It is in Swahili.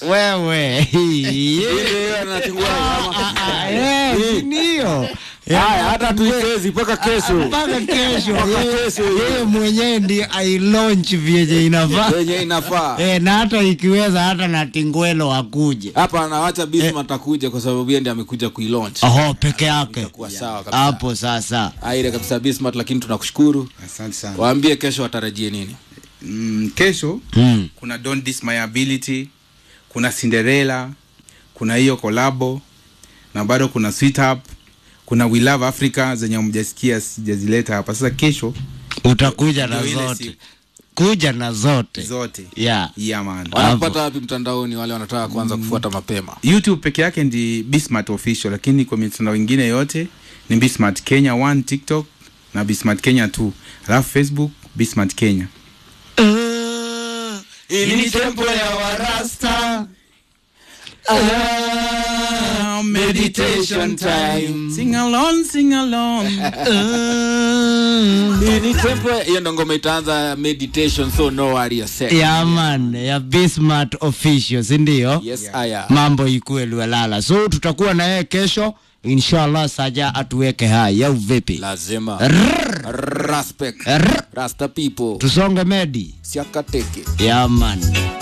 wewe Ile anatingua ama- Eh, ndio Haya, hata tuichezi mpaka kesho. mpaka kesho Mpaka yeye- kesho. yeye mwenyewe ndiye ailaunch vyenye inafaa Wenye inafaa. Eh, na hata ikiweza hata na tingwelo akuje Hapa anawacha Bismarck atakuja kwa sababu yeye ndiye amekuja kuilaunch. oho peke yake Itakuwa sawa kabisa. hapo sasa Aire kabisa Bismarck, lakini tunakushukuru. Asante sana. Waambie kesho watarajie nini? Mm, kesho mm. kuna Don't Diss My Ability, kuna Cinderella, kuna hiyo kolabo na bado kuna Sweet Up, kuna We Love Africa zenye mjasikia sijazileta hapa. Sasa kesho utakuja na Ndio ile zote siku. kuja na zote zote yeah. yeah, man. Wanapata wapi mtandaoni wale wanataka kuanza kufuata mapema? YouTube peke yake ndi Bismart official, lakini kwa mitandao ingine yote ni Bismart Kenya 1 TikTok na Bismart Kenya 2 alafu Facebook Bismart Kenya. Hii ni tempo ya warasta. Ah, meditation time. Sing along, sing along. Hii ni tempo ya- hiyo ndo ngoma itaanza meditation so no worry yourself. ya man ya Bismart official si ndio Yes, aya. mambo ikuwe liwelala so tutakuwa na yeye kesho inshallah saja atuweke hai au vipi Lazima. Respect. Rrr. Rasta people. tusonge medi Siakateke. ya man